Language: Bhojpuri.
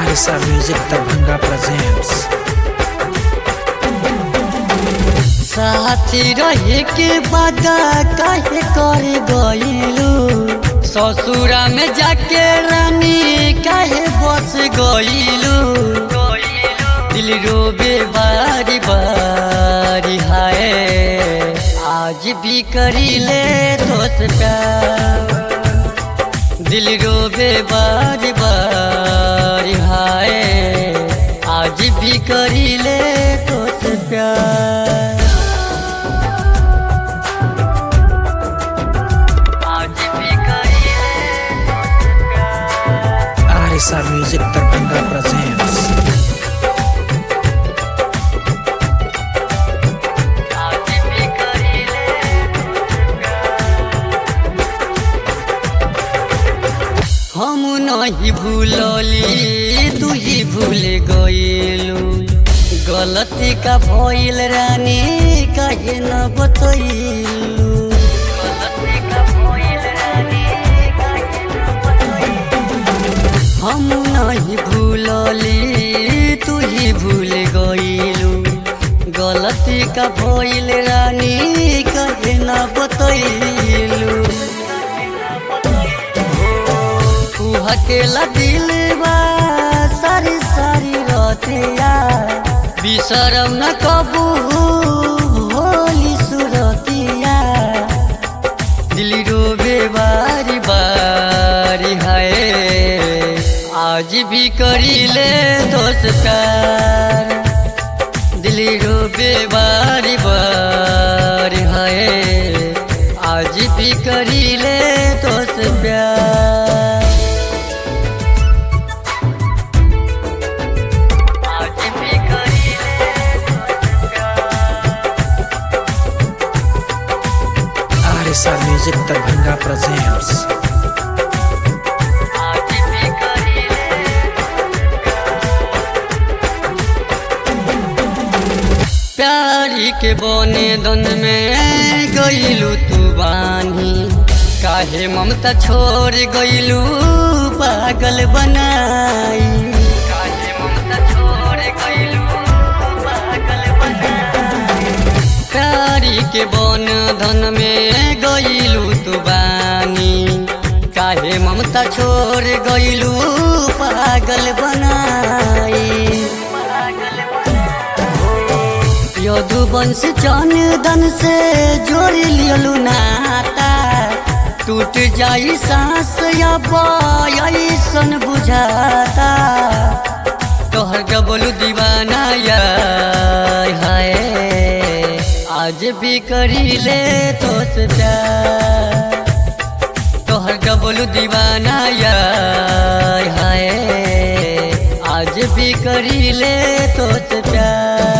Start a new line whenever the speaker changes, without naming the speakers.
Arisa Music Darbhanga presents
साथी रहे के वादा काहे कर गइलू ससुरा में जाके रानी काहे बस गइलू दिल रोबे बारी बारी हाय आज भी करीले दोस्त प्यार दिल रोबे बारी बारी हाय आज भी करीले दोस्त प्यार आज भी करीले दोस्त प्यार
Arisa Music Darbhanga presents
आज भी करीले हम नहीं भूलली तू ही भूल गइलू गलती का भइल रानी कहे न बतइलू गलती का भइल रानी कहे न बतइलू हम नहीं भूलली तू ही भूल गइलू गलती का भइल रानी कहे न बतइलू तू हकेला दिल बा सारी सारी रतिया बिसरम न कबू भोली सुरतिया दिल रोबे बारी बारी हाय आज भी करीले दोस्त प्यार दिल रोबे बारी बारी हाय आज भी करीले दोस्त प्यार आज भी करीले दोस्त प्यार
Arisa Music Darbhanga presents
आज भी करीले प्यारी के बने दन में गईलू तू बानी काहे ममता छोड़ गईलू पागल बनाई काहे ममता छोड़ गईलू पागल बनाई प्यारी के बन धन में गईलू तू बानी काहे ममता छोड़ गईलू पागल बनाई यदुवंश चंदन से जोड़ लियलू नाता टूट जाई सांस ऐसन बुझाता तोहर गबलू दीवाना यार हाय आज भी करीले तोस प्यार तोहर गबलू दीवाना यार हाय आज भी करीले तोस प्यार